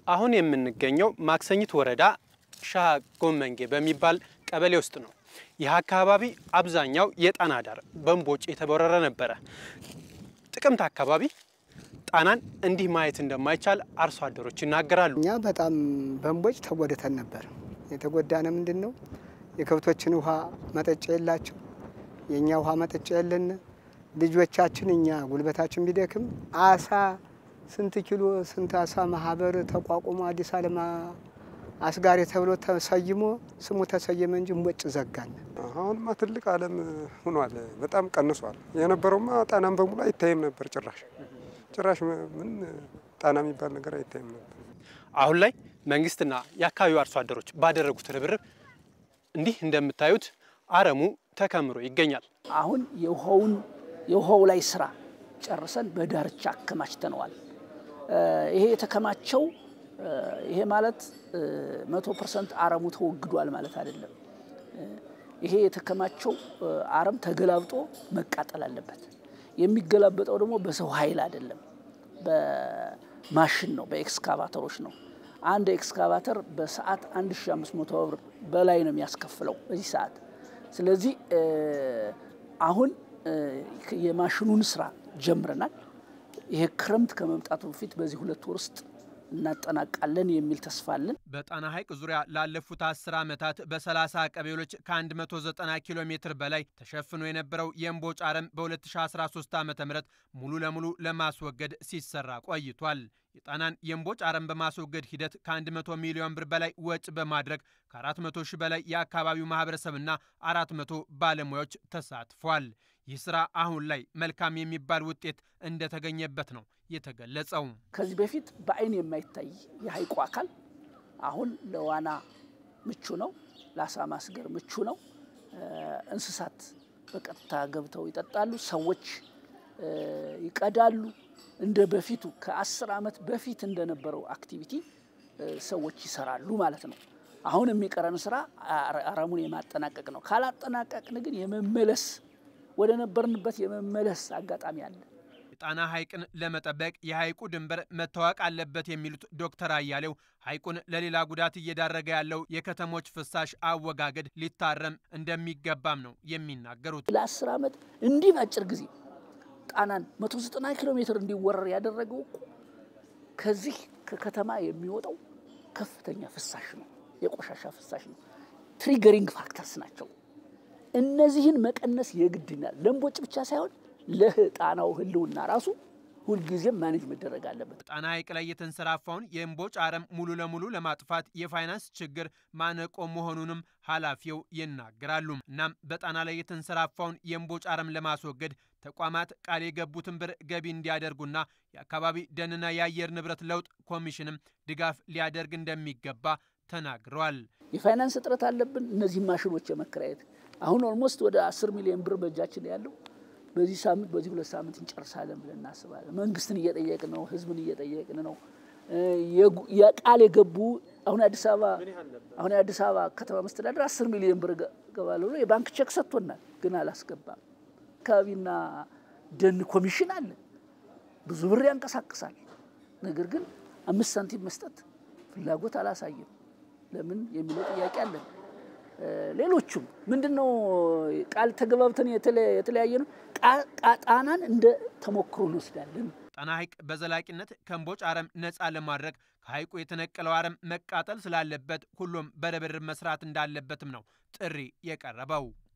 አሁን የምንገኘው ማክሰኝት ወረዳ ሻሃ ጎመንጌ በሚባል ቀበሌ ውስጥ ነው። ይህ አካባቢ አብዛኛው የጣና ዳር በእምቦጭ የተቦረረ ነበረ። ጥቅምት አካባቢ ጣናን እንዲህ ማየት እንደማይቻል አርሶ አደሮች ይናገራሉ። እኛ በጣም በእምቦጭ ተጎድተን ነበር። የተጎዳነ ምንድን ነው? የከብቶችን ውሃ መጠጫ የላቸው፣ የእኛ ውሃ መጠጫ የለን። ልጆቻችን እኛ ጉልበታችን ቢደክም አሳ ስንት ኪሎ ስንት አሳ ማህበር ተቋቁሞ አዲስ አለም አስጋሪ ተብሎ ተሰይሞ ስሙ ተሰየመ እንጂ እምቦጭ ዘጋን። አሁንማ ትልቅ ዓለም ሆኗል። በጣም ቀንሷል። የነበረውማ ጣናም በሙሉ አይታይም ነበር። ጭራሽ ጭራሽ ምን ጣና የሚባል ነገር አይታይም ነበር። አሁን ላይ መንግስትና የአካባቢው አርሶ አደሮች ባደረጉት ርብርብ እንዲህ እንደምታዩት አረሙ ተከምሮ ይገኛል። አሁን የውሃውን የውሃው ላይ ስራ ጨርሰን በዳርቻ አከማችተነዋል። ይሄ የተከማቸው ይሄ ማለት መቶ ፐርሰንት አረሙ ተወግዷል ማለት አይደለም። ይሄ የተከማቸው አረም ተገላብጦ መቃጠል አለበት። የሚገላበጠው ደግሞ በሰው ኃይል አይደለም፣ በማሽን ነው፣ በኤክስካቫተሮች ነው። አንድ ኤክስካቫተር በሰዓት 1500 ብር በላይ ነው የሚያስከፍለው በዚህ ሰዓት። ስለዚህ አሁን የማሽኑን ስራ ጀምረናል። ይሄ ክረምት ከመምጣቱ በፊት በዚህ ሁለት ወር ውስጥ እናጠናቃለን የሚል ተስፋ አለን። በጣና ሐይቅ ዙሪያ ላለፉት አስር ዓመታት በ30 ቀበሌዎች ከ190 ኪሎ ሜትር በላይ ተሸፍኖ የነበረው የእምቦጭ አረም በ2013 ዓ ም ሙሉ ለሙሉ ለማስወገድ ሲሰራ ቆይቷል። የጣናን የእምቦጭ አረም በማስወገድ ሂደት ከ100 ሚሊዮን ብር በላይ ወጪ በማድረግ ከ400 ሺህ በላይ የአካባቢው ማህበረሰብና 400 ባለሙያዎች ተሳትፏል። ይህ ስራ አሁን ላይ መልካም የሚባል ውጤት እንደተገኘበት ነው የተገለጸው። ከዚህ በፊት በአይን የማይታይ የሐይቁ አካል አሁን ለዋና ምቹ ነው፣ ለአሳ ማስገር ምቹ ነው። እንስሳት በቀጥታ ገብተው ይጠጣሉ፣ ሰዎች ይቀዳሉ። እንደ በፊቱ ከአስር ዓመት በፊት እንደነበረው አክቲቪቲ ሰዎች ይሰራሉ ማለት ነው። አሁን የሚቀረን ስራ አረሙን የማጠናቀቅ ነው። ካላጠናቀቅን ግን የመመለስ ወደ ነበርንበት የመመለስ አጋጣሚ አለ። የጣና ሐይቅን ለመጠበቅ የሐይቁ ድንበር መታወቅ አለበት የሚሉት ዶክተር አያሌው ሐይቁን ለሌላ ጉዳት እየዳረገ ያለው የከተሞች ፍሳሽ አወጋገድ ሊታረም እንደሚገባም ነው የሚናገሩት። ለአስር ዓመት እንዲህ በአጭር ጊዜ ጣናን 190 ኪሎ ሜትር እንዲወረር ያደረገው እኮ ከዚህ ከከተማ የሚወጣው ከፍተኛ ፍሳሽ ነው፣ የቆሻሻ ፍሳሽ ነው። ትሪገሪንግ ፋክተርስ ናቸው። እነዚህን መቀነስ የግድ ይላል። ለእምቦጭ ብቻ ሳይሆን ለጣናው ሕልውና ራሱ ሁልጊዜም ማኔጅ መደረግ አለበት። ጣና ሐይቅ ላይ የተንሰራፋውን የእምቦጭ አረም ሙሉ ለሙሉ ለማጥፋት የፋይናንስ ችግር ማነቆ መሆኑንም ኃላፊው ይናገራሉ። እናም በጣና ላይ የተንሰራፋውን የእምቦጭ አረም ለማስወገድ ተቋማት ቃል የገቡትን ብር ገቢ እንዲያደርጉና የአካባቢ ደንና የአየር ንብረት ለውጥ ኮሚሽንም ድጋፍ ሊያደርግ እንደሚገባ ተናግረዋል። የፋይናንስ እጥረት አለብን። እነዚህ ማሽኖች የመከራየት አሁን ኦልሞስት ወደ አስር ሚሊዮን ብር በእጃችን ያለው በዚህ ሳምንት በዚህ ሁለት ሳምንት እንጨርሳለን ብለን እናስባለን። መንግስትን እየጠየቅን ነው፣ ህዝብን እየጠየቅን ነው። የቃል የገቡ አሁን አዲስ አበባ አሁን የአዲስ አበባ ከተማ መስተዳደር አስር ሚሊዮን ብር ገባለሁ ብሎ የባንክ ቼክ ሰጥቶናል፣ ግን አላስገባም። አካባቢና ደን ኮሚሽን አለ፣ ብዙ ብር ያንቀሳቅሳል። ነገር ግን አምስት ሳንቲም መስጠት ፍላጎት አላሳየም። ለምን የሚለው ጥያቄ አለን። ሌሎቹም ምንድን ነው ቃል ተገባብተን የተለያየ ነው። ጣናን እንደ ተሞክሮ እንወስዳለን። ጣና ሐይቅ በዘላቂነት ከእምቦጭ አረም ነፃ ለማድረግ ከሐይቁ የተነቀለው አረም መቃጠል ስላለበት ሁሉም በርብርብ መስራት እንዳለበትም ነው ጥሪ የቀረበው።